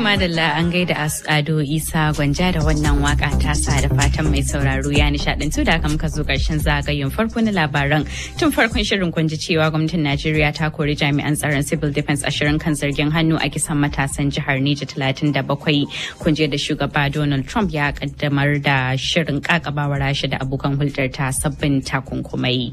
madalla an gaida Ado Isa Gwanja da wannan waka ta sa da fatan mai sauraro ya nishadantu da aka muka zo karshen zagayen farko na labaran tun farkon shirin kun ji cewa gwamnatin Najeriya ta kori jami'an tsaron civil defense ashirin kan zargin hannu a kisan matasan jihar Neja talatin da bakwai kun je da shugaba Donald Trump ya kaddamar da shirin kakabawa Rasha da abokan hulɗar ta sabbin takunkumai.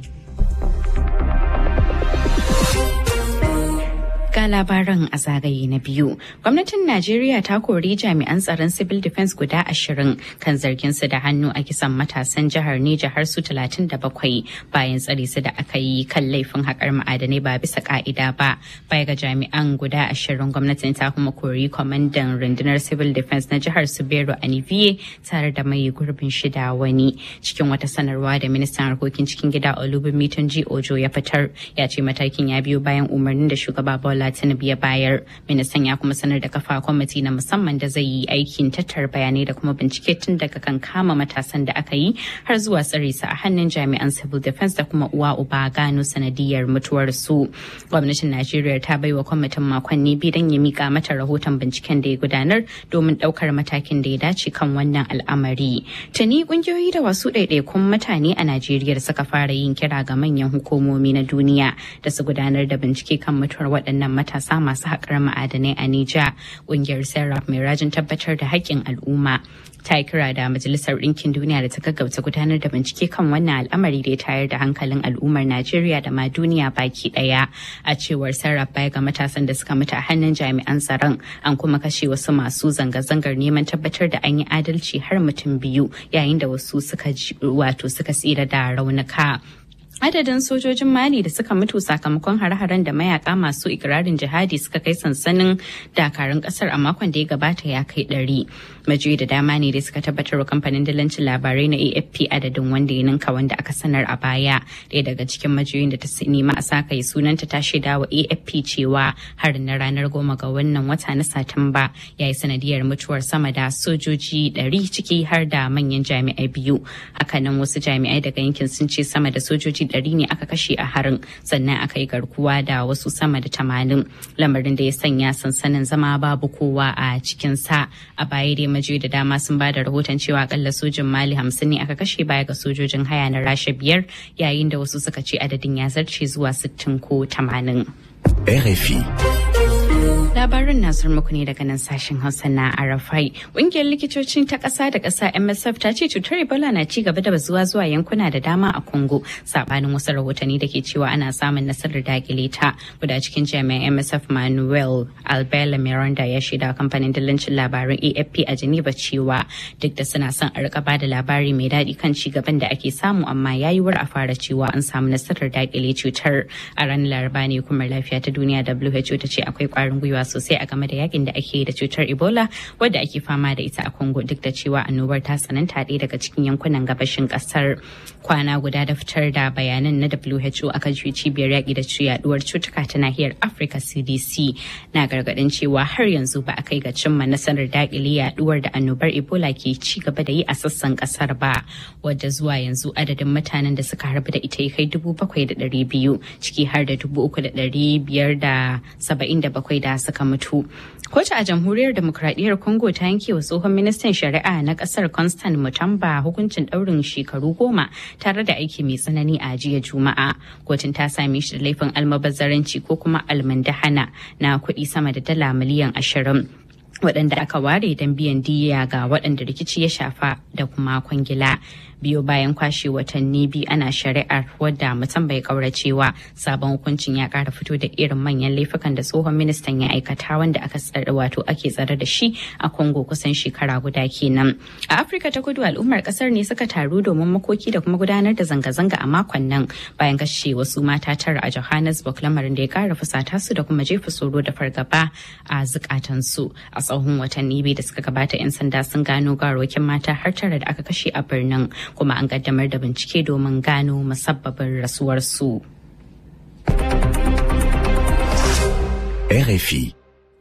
ga labaran a zagaye na biyu. Gwamnatin Najeriya ta kori jami'an tsaron civil defense guda ashirin kan zargin su da hannu a kisan matasan jihar Neja har su talatin da bakwai bayan tsare su da aka yi kan laifin haƙar ma'adanai ba bisa ka'ida ba. Baya ga jami'an guda ashirin gwamnatin ta kuma kori kwamandan rundunar civil defense na jihar Subero Aniviye tare da mai gurbin shida wani. Cikin wata sanarwa da ministan harkokin cikin gida Olubunmi Tunji Ojo ya fitar ya ce matakin ya biyo bayan umarnin da shugaba Bola Tinubu ya bayar. Ministan ya kuma sanar da kafa kwamiti na musamman da zai yi aikin tattara bayanai da kuma bincike tun daga kan kama matasan da aka yi har zuwa tsare su a hannun jami'an civil defense da kuma uwa uba gano sanadiyar mutuwar su. Gwamnatin Najeriya ta baiwa kwamitin makonni biyu don ya mika mata rahoton binciken da ya gudanar domin daukar matakin da ya dace kan wannan al'amari. Tuni kungiyoyi da wasu ɗaiɗaikun mutane a Najeriya suka fara yin kira ga manyan hukumomi na duniya da su gudanar da bincike kan mutuwar waɗannan matasa masu haƙar ma'adanai a Nija. Ƙungiyar Serap mai rajin tabbatar da haƙƙin al'umma ta yi kira da Majalisar Ɗinkin Duniya da ta gaggauta gudanar da bincike kan wannan al'amari da ya tayar da hankalin al'ummar Najeriya da ma duniya baki ɗaya. A cewar Serap baya ga matasan da suka mutu a hannun jami'an tsaron an kuma kashe wasu masu zanga-zangar neman tabbatar da an yi adalci har mutum biyu yayin da wasu suka wato suka tsira da raunuka. Adadin sojojin Mali da suka mutu sakamakon hare-haren da mayaka masu ikirarin jihadi suka kai sansanin dakarun kasar a makon da ya gabata ya kai ɗari. Majiyoyi da dama ne da suka tabbatar wa kamfanin dalancin labarai na AFP adadin wanda ya ninka wanda aka sanar a baya. Ɗaya daga cikin majiyoyin da ta nema a sa kai sunanta ta shaida wa AFP cewa harin na ranar goma ga wannan wata na Satumba ya yi sanadiyar mutuwar sama da sojoji ɗari ciki har da manyan jami'ai biyu. Hakanan wasu jami'ai daga yankin sun ce sama da sojoji ɗari ne aka kashe a harin sannan aka yi garkuwa da wasu sama da tamanin lamarin da ya sanya sansanin zama babu kowa a cikinsa a baya dai majiyoyi da dama sun ba da rahoton cewa akalla sojin mali hamsin ne aka kashe baya ga sojojin haya na rasha biyar yayin da wasu suka ce adadin ya zarce zuwa sittin ko tamanin. RFI. Labarin nasar muku ne daga nan sashen Hausa na Arafai. Ƙungiyar likitocin ta ƙasa da ƙasa MSF ta ce cutar Ebola na ci gaba da bazuwa zuwa yankuna da dama a Congo. Sabanin wasu rahotanni da ke cewa ana samun nasarar dakile ta. Guda cikin jami'an MSF Manuel Albela Miranda ya shaida kamfanin dillancin labaran AFP a Geneva cewa duk da suna son a rika bada labari mai daɗi kan ci gaban da ake samu amma yayi war a fara cewa an samu nasarar dakile cutar. A ranar Laraba ne hukumar lafiya ta duniya WHO ta ce akwai ƙwarin gwiwa sosai a game da yakin da ake da cutar ebola wadda ake fama da ita a congo duk da cewa annobar ta tsananta ɗaya daga cikin yankunan gabashin ƙasar kwana guda da fitar da bayanan na who akan cibiyar yaƙi da yaduwar cutuka ta nahiyar afirka cdc na gargaɗin cewa har yanzu ba a kai ga cimma nasarar daƙile yaduwar da annobar ebola ke ci gaba da yi a sassan ƙasar ba wadda zuwa yanzu adadin mutanen da suka harbu da ita ya kai dubu bakwai da ɗari biyu ciki har da dubu uku da ɗari biyar da saba'in da bakwai da suka mutu. Kotu a jamhuriyar demokradiyyar Congo ta yanke wa tsohon ministan shari'a na kasar Constant Mutamba hukuncin daurin shekaru goma tare da aiki mai tsanani a jiya Juma'a. Kotun ta same shi da laifin almabazzaranci ko kuma almandahana na kuɗi sama da dala miliyan ashirin. waɗanda aka ware don biyan diya ga waɗanda rikici ya shafa da kuma kwangila biyo bayan kwashe watanni biyu ana shari'ar wadda mutum bai kauracewa sabon hukuncin ya kara fito da irin manyan laifukan da tsohon ministan ya aikata wanda aka tsare wato ake tsare da shi a congo kusan shekara guda kenan a afirka ta kudu al'ummar kasar ne suka taru domin makoki da kuma gudanar da zanga-zanga a makon nan bayan kashe wasu mata tara a johannesburg lamarin da ya kara fusata su da kuma jefa tsoro da fargaba a zukatansu a tsawon watanni biyu da suka gabata 'yan sanda sun gano garwakin mata har tara da aka kashe a birnin kuma an kaddamar da bincike domin gano musabbabin rasuwarsu. RFI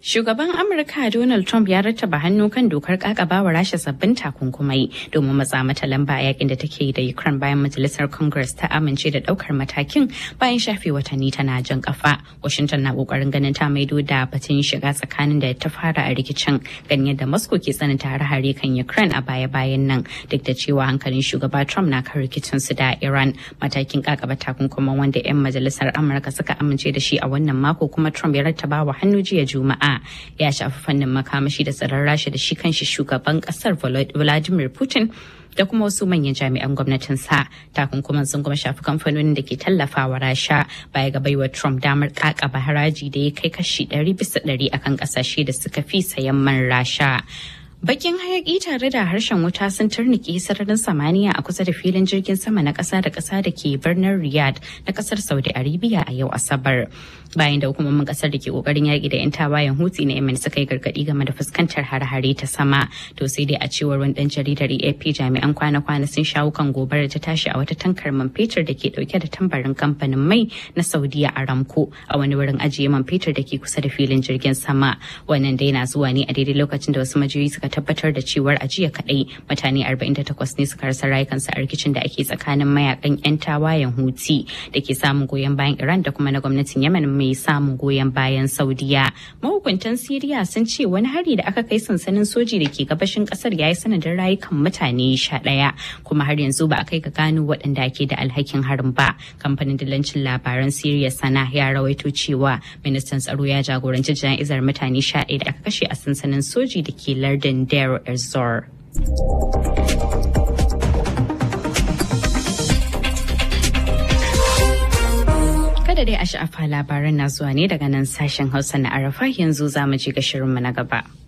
Shugaban Amurka Donald Trump ya rattaba hannu kan dokar kakabawa rasha sabbin takunkumai domin matsa mata lamba a yakin da take da Ukraine bayan majalisar Congress ta amince da daukar matakin bayan shafe watanni tana jan kafa. Washington na kokarin ganin ta maido da batun shiga tsakanin da ta fara a rikicin ganin yadda Moscow ke tsananta hare-hare kan Ukraine a baya-bayan nan duk da cewa hankalin shugaba Trump na kan rikicin su da Iran matakin kakaba takunkuman wanda 'yan majalisar Amurka suka amince da shi a wannan mako kuma Trump ya rattaba wa hannu jiya Juma'a ya shafi fannin makamashi da tsaron rasha da shi kanshi shugaban kasar vladimir putin da kuma wasu manyan jami'an gwamnatin sa takunkuman sun kuma shafi kamfanonin da ke tallafawa rasha baya ga baiwa trump damar kakaba haraji da ya kai kashi 100 bisa 100 akan kasashe da suka fi sayan man rasha Bakin hayaki tare da harshen wuta sun turnike sararin samaniya a kusa da filin jirgin sama na ƙasa da ƙasa da ke birnin Riyadh na ƙasar Saudi Arabia a yau Asabar. Bayan da hukumomin ƙasar da ke ƙoƙarin yaƙi da 'yan tawayen Houthi na Yemen suka yi gargaɗi game da fuskantar hare-hare ta sama. To sai dai a cewar wani ɗan jaridar AFP jami'an kwana-kwana sun shawo kan gobarar ta tashi a wata tankar man fetur da ke ɗauke da tambarin kamfanin mai na Saudiya Aramco a wani wurin ajiye man fetur da ke kusa da filin jirgin sama. Wannan dai na zuwa ne a daidai lokacin da wasu majiyoyi suka tabbatar da cewar a jiya kadai mutane 48 ne suka rasa rayukansu a rikicin da ake tsakanin mayakan 'yan tawayen huti da ke samun goyon bayan iran da kuma na gwamnatin yemen mai samun goyon bayan saudiya mahukuntan siriya sun ce wani hari da aka kai sansanin soji da ke gabashin kasar ya yi sanadin rayukan mutane sha ɗaya kuma har yanzu ba a kai ga gano waɗanda ke da alhakin harin ba kamfanin dillancin labaran siriya sana ya rawaito cewa ministan tsaro ya jagoranci jana'izar mutane sha ɗaya da aka kashe a sansanin soji da ke lardin Deir ez-Zor. Kada dai a sha'afa labaran na zuwa ne daga nan sashen Hausa na Arafa yanzu za mu ji ga shirinmu na gaba.